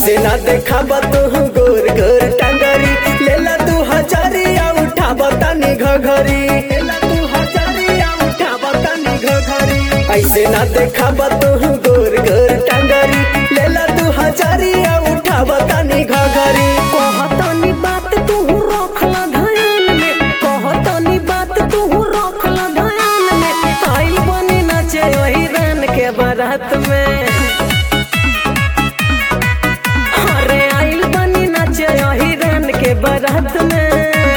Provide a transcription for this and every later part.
ऐसे ना देखा तू गोर गोर टंगरी लेला तू हजारिया उठा बतानी घघरी लेला तू हजारिया उठा बतानी घघरी ऐसे ना देखा तू गोर गोर टंगरी लेला तू हजारिया उठा बतानी घघरी कहतनी बात तू रखला ध्यान में कहतनी बात तू रखला ध्यान में आई बनी नाचे वही रान के बारात में अरे आइल बनी नाचे वही रान के बारात में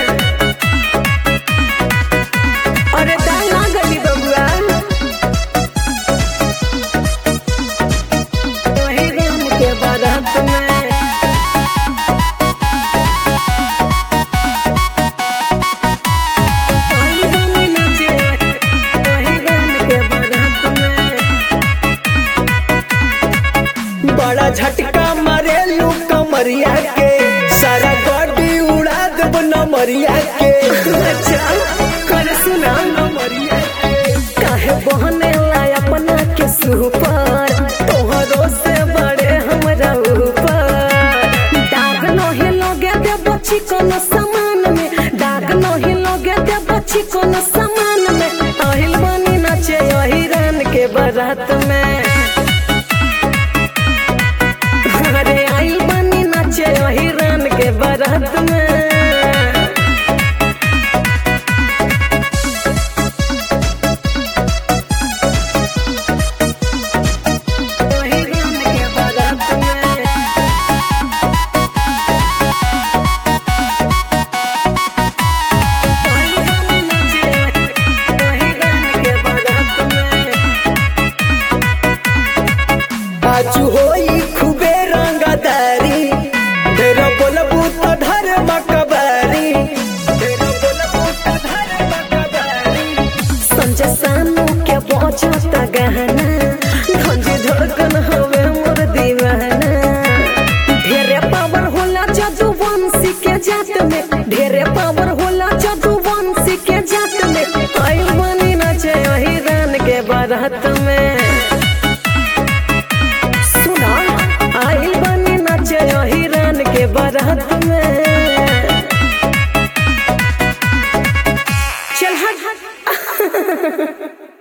अरे डाला गली बबुआ वही रान के बारात में आई बनी नाचे वही रान के बारात में बड़ा झटका मारे लू कमरिया के सारा गाड़ी उड़ा देब नमरिया के अच्छा कर सुना नमरिया के काहे बहने ला अपना के सुपर तोहरो से बड़े हमरा ऊपर दाग नहीं लगे दे बच्ची कोनो सामान में दाग नहीं लगे दे बच्ची कोनो सामान में আহিल बनी नाचे यही रान के बारात में अरे आइल बनी नाचे यही रान के बारात में वही रान के बारात में वही रान नाचे वही रान के बारात में आजू होई खूबे रंगदारी ढेर बोलबू तो धर मकबारी ढेर बोलबू तो धर मकबारी संजय सानू के बजता गहना धंजी धड़कन हवे मोर दीवाना ढेरे पावर होला जादू वंशी के जात में ढेरे पावर होला जादू वंशी के जात में आई बनी नाचे वही रान के बारात में सुना आई बनी नाचे वही रान के बारात में चल हट